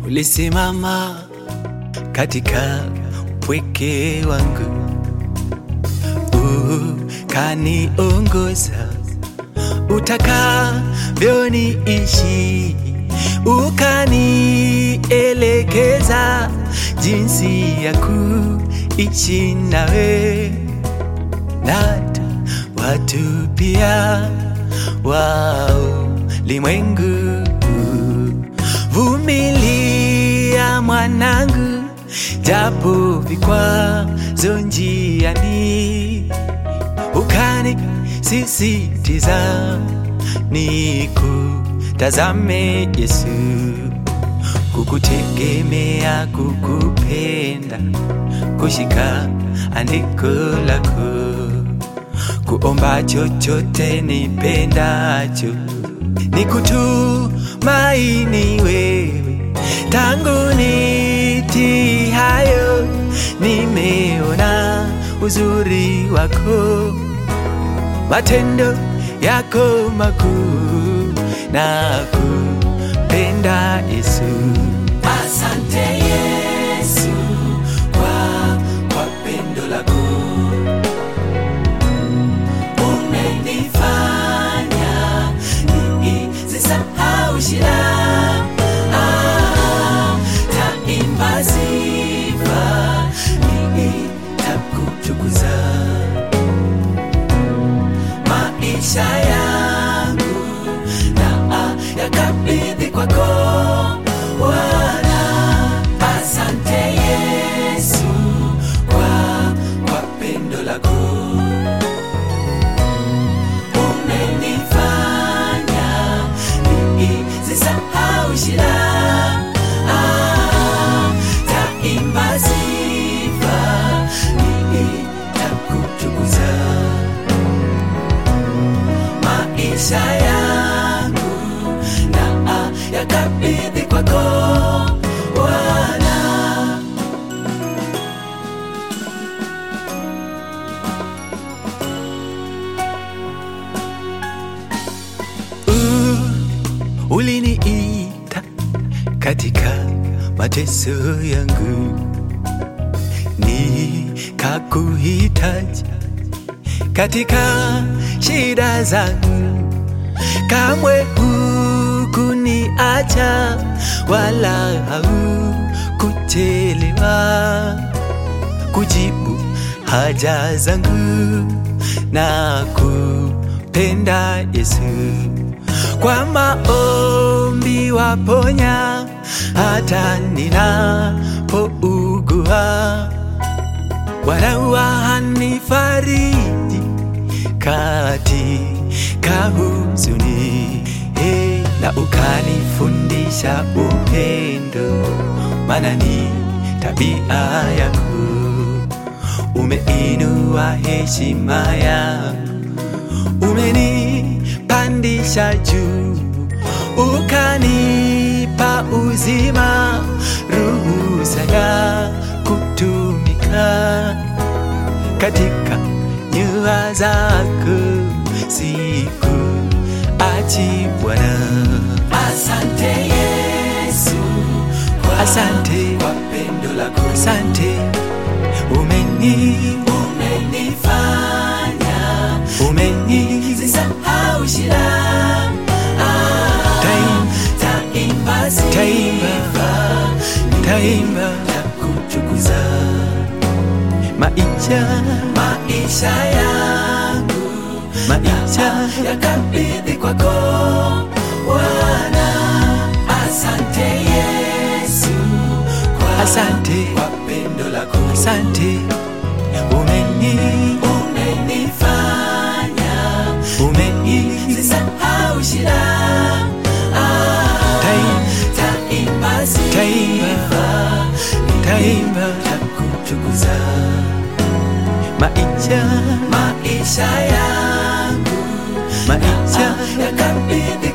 ulisimama katika pweke wangu, ukaniongoza utakavyoniishi, ukanielekeza jinsi ya kuishi nawe nata watu pia wao limwengu. Vumilia mwanangu, japo vikwazo njiani, ukanisisitiza nikutazame Yesu, kukutegemea, kukupenda, kushika andiko lako, kuomba chochote nipendacho, nikutumaini wewe. Tangu niti hayo, nimeona uzuri wako, matendo yako makuu, na kupenda Yesu. Asante Yesu kwa, kwa pendo lako umenifanya nisisahau shida. Ah, taimba sifa, nitakutukuza maisha yangu na yakabidhi kwako Bwana. Asante Yesu kwa, kwa pendo lako umenifanya nisisahau shida. Ah, taimba sifa, nitakutukuza maisha yangu na yakabidhi kwako Bwana. Uh, uliniita katika mateso yangu, nikakuhitaji katika shida zangu, kamwe hukuniacha wala haukuchelewa kujibu haja zangu na kupenda Yesu. Kwa maombi waponya hata ninapougua, Bwana wanifariji katika huzuni, hey, na ukanifundisha upendo, maana ni tabia yako. Umeinua heshima yangu, umenipandisha juu, ukanipa uzima, ruhusa ya kutumika katika nyua zako siku achi Bwana. Asante Yesu, kwa asante kwa pendo lako, asante umeni umenifanya umenisahau shida. Ah, taimba taimba taimba taimba takutukuza maisha maisha yangu maisha yakabidhi kwako Bwana. Asante Yesu kwa, asante kwa pendo lako, asante umeni umenifanya umenisahau shida. Ah, taimba taimba taimba takutukuza maisha maisha yangu maisha yakabidhi